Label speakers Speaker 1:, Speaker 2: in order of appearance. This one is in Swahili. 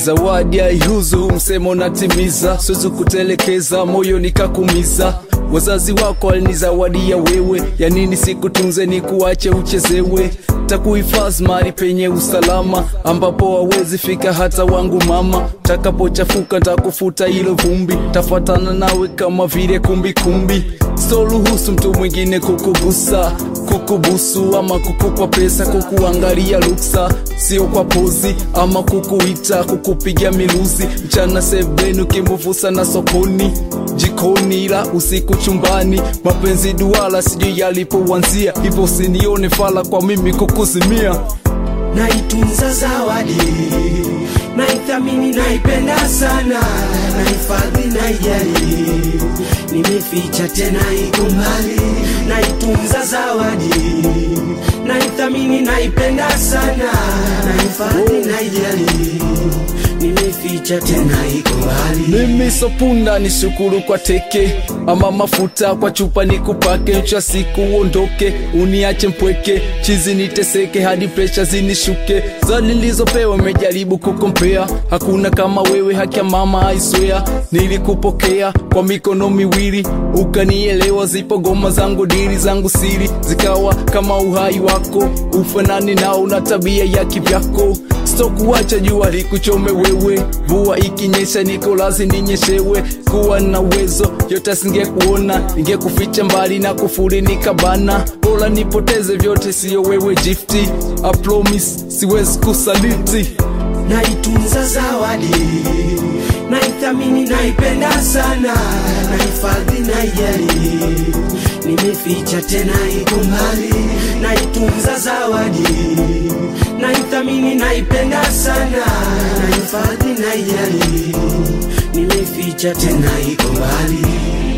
Speaker 1: zawadi haihuzu, msemo natimiza, siwezi kutelekeza, moyo nikakumiza. Wazazi wako walinizawadia wewe, ya nini sikutunze ni kuache uchezewe? Takuhifadhi mahali penye usalama, ambapo hawezi fika hata wangu mama. Takapochafuka takufuta hilo vumbi, tafuatana nawe kama vile kumbikumbi. Sitoruhusu mtu mwingine kukugusa, kukubusu ama kukupa pesa, kukuangalia luksa, sio kwa pozi ama kukuita, kukupiga miluzi mchana sebeni, ukimuvusa na sokoni jikoni, ila usiku chumbani. Mapenzi duala sijui yalipoanzia, hivyo usinione fala kwa mimi kukuzimia.
Speaker 2: naitunza zawadi naithamini naipenda sana naifadhi naijali nimeficha tena iko mbali naitunza zawadi naithamini naipenda sana naifadhi naijali nimeficha tena iko mbali
Speaker 1: Mimi sopunda ni shukuru kwa teke ama mafuta kwa chupa nikupake, cha siku uondoke uniache mpweke, chizi niteseke hadi presha zinishuke. Za nilizopewa imejaribu kukompea, hakuna kama wewe, haki ya mama aiswea. Nilikupokea kwa mikono miwili ukanielewa, zipo goma zangu dili zangu siri zikawa kama uhai wako, ufanani nao na tabia ya kivyako sitokuacha jua likuchome wewe, mvua ikinyesha niko lazi ninyeshewe. Kuwa na uwezo yote singekuona, ningekuficha mbali na kufuri nikabana. Bora nipoteze vyote, siyo wewe gifti. I promise siwezi kusaliti.
Speaker 2: naitunza zawadi naithamini naipenda sana naifadhi naijali nimeficha tena iko mbali naitunza zawadi naithamini naipenda sana naifadhi naijali nimeficha tena iko mbali